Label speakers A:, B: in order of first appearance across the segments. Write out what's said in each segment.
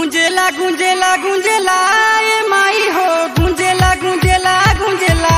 A: गुंजेला गुंजेला गुंजेला ए माई हो गुंजेला गुंजेला गुंजेला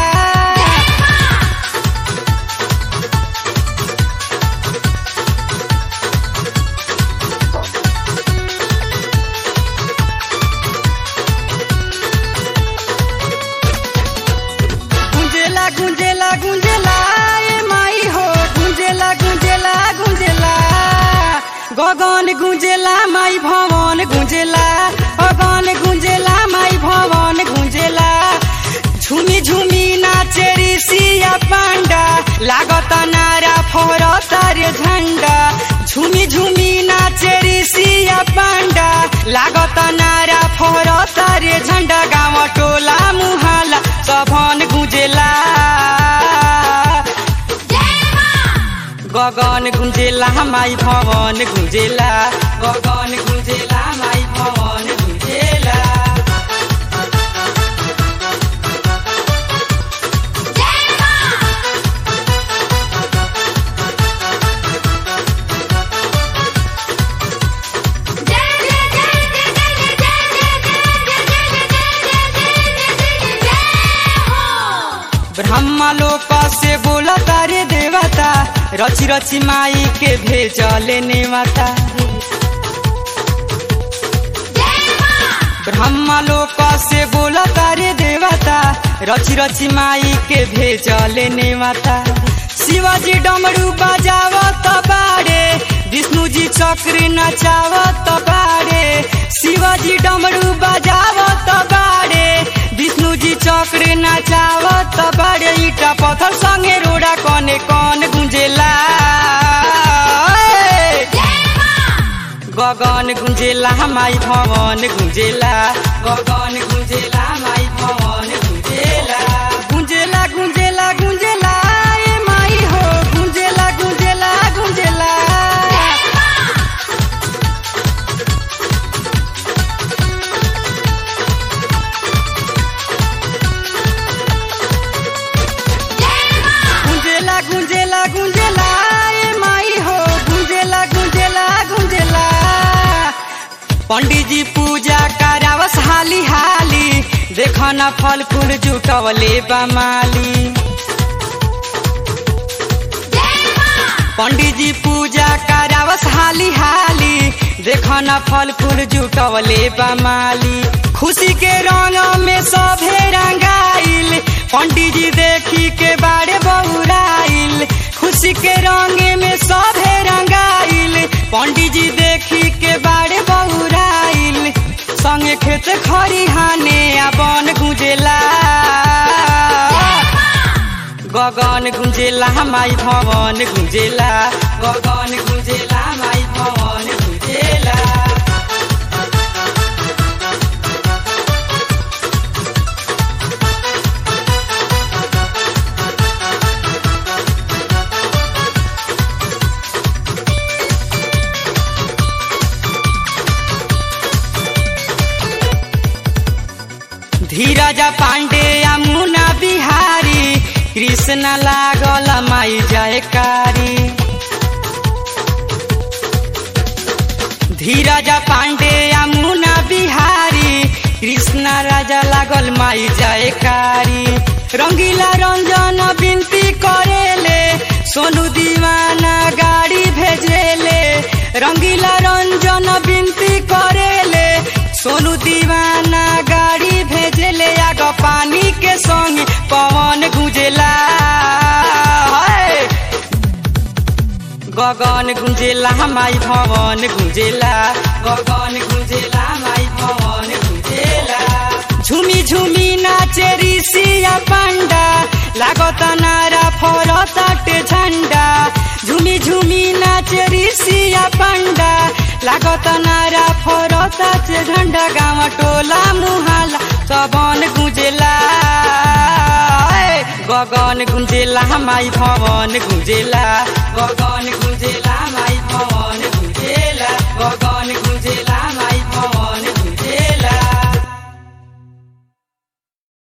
A: गुंजेला गुंजेला गुंजेला ए माई हो गुंजेला गुंजेला गुंजेला गगन गुंजेला माई भवन गुंजेला गगन गुंजेला माई भवन गुंजेला झुमी झुमी नाचे ऋषिया पांडा लागत नारा फहरता रे झंडा झुमी झुमी नाचे ऋषिया पांडा लागत नारा फहरता रे झंडा गाँव टोला मुहाला सभन गुंजेला गगन गुंजेला माई भवन गुंजेला गगन गुंजेला माई भवन गुंजेला ब्रह्मा लोक से बोला तारे देवता रची रची माई के भेजले नेवता ब्रह्मा लोक से बोला तारे देवता रची रची माई के भेजले नेवता शिवाजी डमरू बजावत बाड़े विष्णु जी चक्र नचावत बाड़े शिवाजी डमरू बजावत बाड़े विष्णु जी चक्र नचावत बाड़े ईटा पत्थर संगे रोड़ा कने कौन गुंजेला गगन गुंजेला माई भवन गुंजेला गगन गुंजेला माई भवन गुंजेला गुंजेला गुंजेला गुंजेला ए माई हो गुंजेला गुंजेला गुंजेला गुंजेला गुंजेला गुंजेला ए माई हो गुंजेला गुंजेला गुंजेला पंडित जी पूजा करावस हाली हाली देखना फल फूल जुटवले बमाली पंडित जी पूजा करावस हाली हाली देखना फल फूल जुटवले बमाली खुशी के रंग में सभे रंगाइल पंडित जी देखी के बारे बहुराइल खुशी के रंग में सभे रंगाइल पंडित जी देखी के बारे बहुराइल संगे खेत खरिहाने आ बन गुंजेला गगन गुंजेला माई भवन गुंजेला गगन गुंजेला माई भवन गुंजेला धीरज पांडे यमुना बिहारी कृष्ण लागल माई जयकारी धीरज पांडे यमुना बिहारी कृष्ण राजा लागल माई जयकारी रंगीला रंजन विनती करेले सोनू दीवाना गाड़ी भेजेले रंगीला रंजन विनती करेले सोनू दीवाना गाड़ी भेजेले आग पानी के संग पवन गुंजेला हाय। गगन गुंजेला माई भवन गुंजेला गगन गुंजेला माई भवन गुंजेला झुमी झुमी नाचे ऋषिया पांडा लागत नारा फरताटे झंडा झुमी झुमी नाचे ऋषिया पांडा लागत नारा फरताटे झंडा गाँव टोला मुहाला सबन गुंजेला गगन गुंजेला माई भवन गुंजेला गगन गुंजेला माई भवन गुंजेला गगन गुंजेला